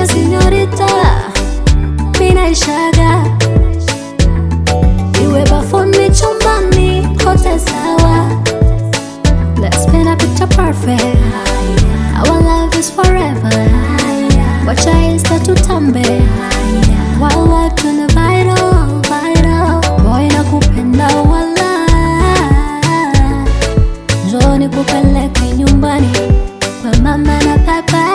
Ukiniita sinyorita, mina ishaga iwe bafuni, chumbani, kote sawa. Let's paint a picture perfect. Our love is forever. Wacha insta tutambe. While life tuna viral, viral. Boy nakupenda wala. Njoo nikupeleke nyumbani kwa mama na papa.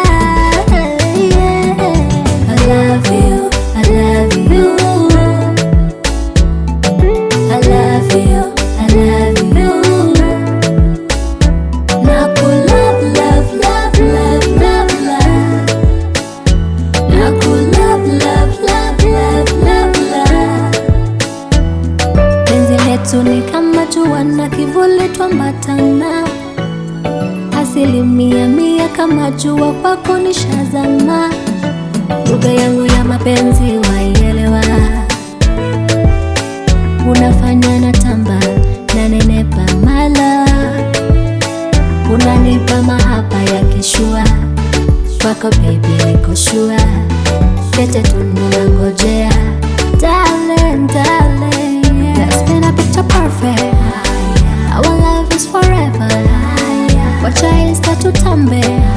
I love you, I love you. I love you, I love you. Naku love, love, love, love, love, love. Naku love, love, love, love, love, love. Penzi letu ni kama jua na kivuli twambatana, asilimia mia kama jua kwako nishazama. Lugha yangu ya mapenzi waielewa, unafanya na tamba na nenepa mala, unanipa mahaba ya kishua kwako baby, niko shua pete tunangojea darling, darling, let's paint a picture perfect. Our love is forever. Wacha insta tutambe